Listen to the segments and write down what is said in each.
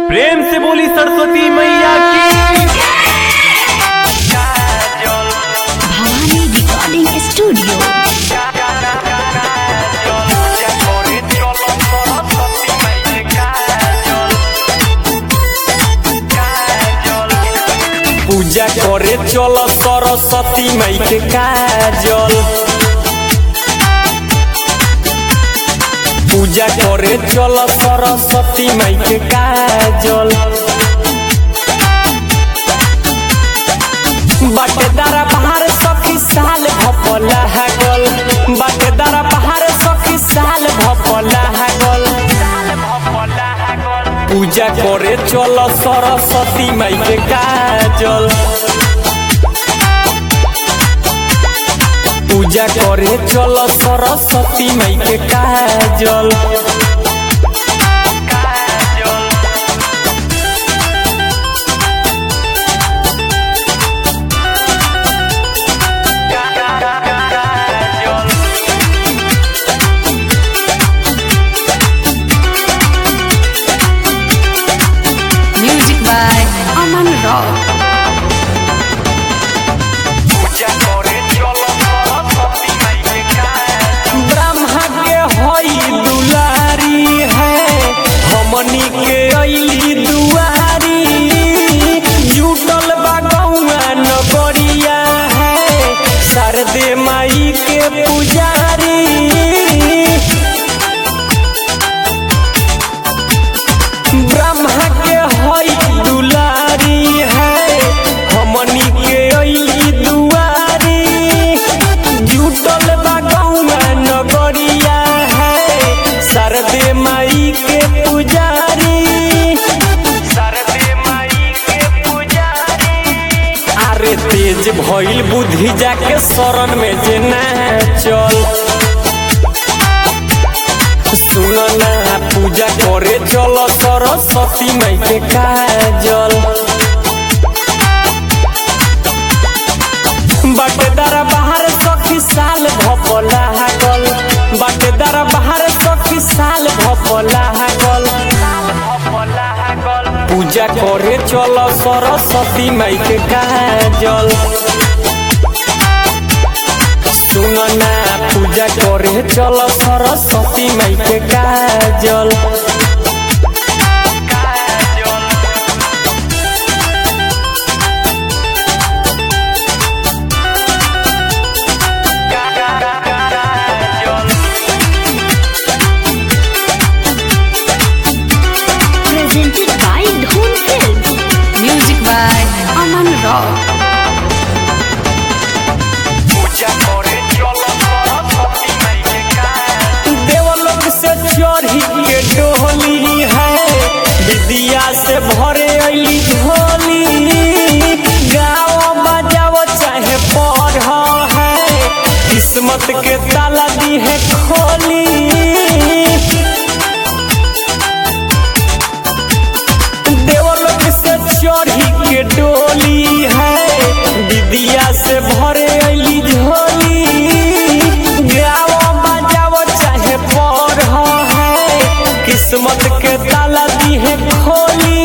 प्रेम से बोली सरस्वती मैया की भवानी रिकॉर्डिंग स्टूडियो पूजा करे चल सरस्वती माई के काजल पूजा करे चल सरस्वती माई के काजल बाटेदारा बाहर सखी साल भपला हगल बाटेदारा बाहर सखी साल भपला हगल पूजा करे चल सरस्वती माई के काजल पूजा करे चल सरस्वती माई के काजल music by Aman rock Brahma के हई दुलारी है हमनी के अली दुआरी जुटल बा गौआ नगरिया है शारदे माई के पुजारी ब्रह्मा के हई दुलारी है हमनी के अली दुआरी जुटल बा गौआ नगरिया है शारदे माई के पुजारी शारदे माई के पुजारी अरे तेज भइल बुद्धि जाके शरण में जे चल सुन ना पूजा करे चल सरस्वती माई के काजल बाटेदारा बाहर सखी साल भपला हगल बाटेदारा बाहर सखी साल भपला हगल पूजा करे चल सरस्वती माई के काजल सुन ना पूजा करे चल सरस्वती माई के काजल presented by Dhoom film music by Aman rock देवलोक से चढ़ी के डोली है विद्या से भरे अली झोली गाओ बजाओ चाहे पढ़ है किस्मत के ताला दी है खोली देवलोक से चढ़ी के डोली है विद्या से भरे अली झोली गाओ बजाओ चाहे पढ़ है किस्मत के ताला दी है खोली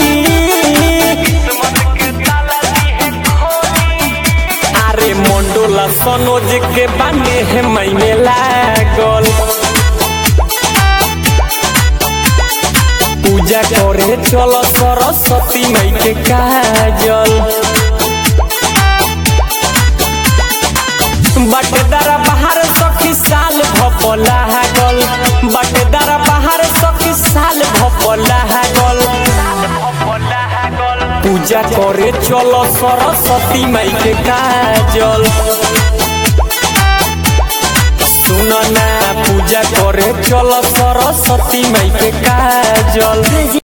अरे मंडोला सनोज के बाने है मैने लागल पूजा करे चल सरस्वती माई के काजल बाटेदारा बाहर सखी साल भपला हगल बाटेदारा बाहर सखी साल भपला हगल पूजा करे चल सरस्वती माई के काजल सुन ना पूजा करे चल सरस्वती माई के काजल